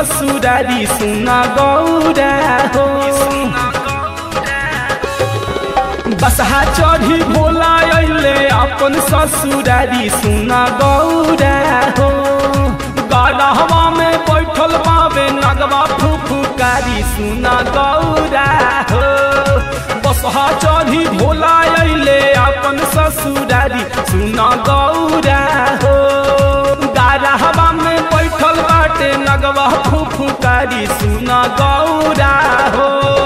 ससुरारी सुना गौरा हो बसहा चढ़ी भोला अइले अपन ससुरारी सुना गौरा हो गढ़वा में बैठल बाबे नगवा फुफुकारी सुना गौरा हो बसहा चढ़ी भोला अइले अपन ससुरारी सुना गौरा हो गारहवा में बैठल बाटे नगवा फुफुकारी सुना गौरा हो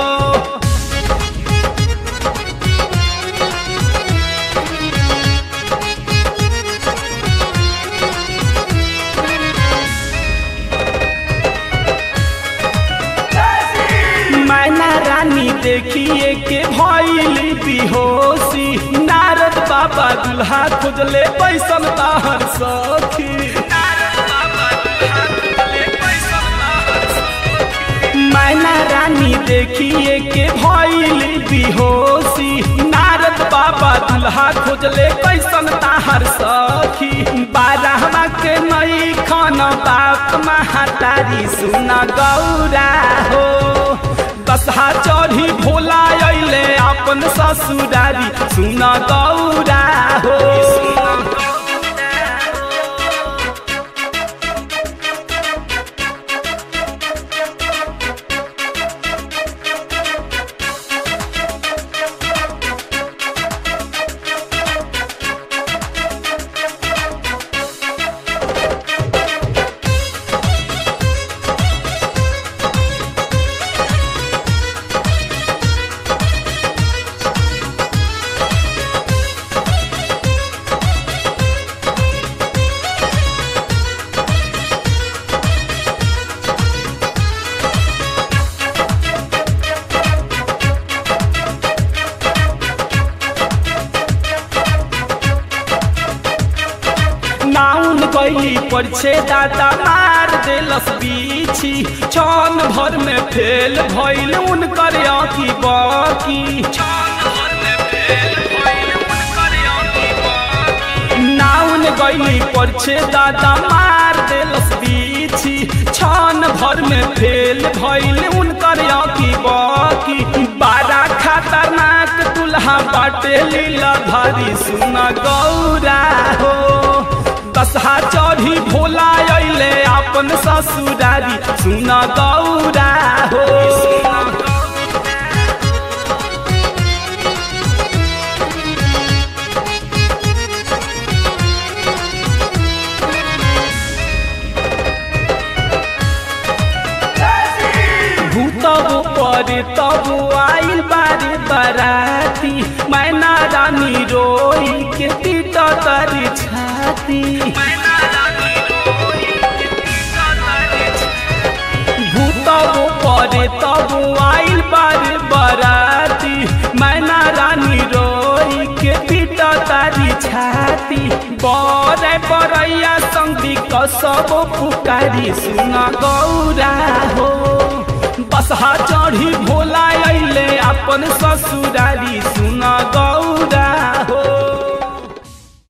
मैना रानी देखिए के भइली बिहोशी नारद बाबा दुल्हा खोजले पैसन ताहर सखी मैना रानी देखिए के भइली बिहोशी नारद बाबा दुल्हा खोजले कैसन ताहर सखी बारहवा के नई खन बाप महातारी सुना गौरा हो दसहा चढ़ी भोला अइले अपन ससुरारी सुना गौरा हो नाउन गई पर छे दादा मार देलस बीछी छन भर में फेल भइल उनकर आँखी बाकी नाउन गई पर छे दादा मार देलस बीछी छन भर में फेल भइल उनकर आँखी बाकी बारा खतरनाक दुल्हा बाटे लीला भारी सुना गौरा हो दसहा चढ़ी भोला अइले अपन ससुरारी सुना गौरा हो भूतब पर तब आइल बारे बराती मैना रानी रोई के पीट तर छाती भूतब पर तब आइल बारे बराती मैना रानी रोई के पीट तारी छाती बरे बरैया संगी कसब पुकारी सुना गौरा हो बसहा चढ़ी भोला अइले अपन ससुर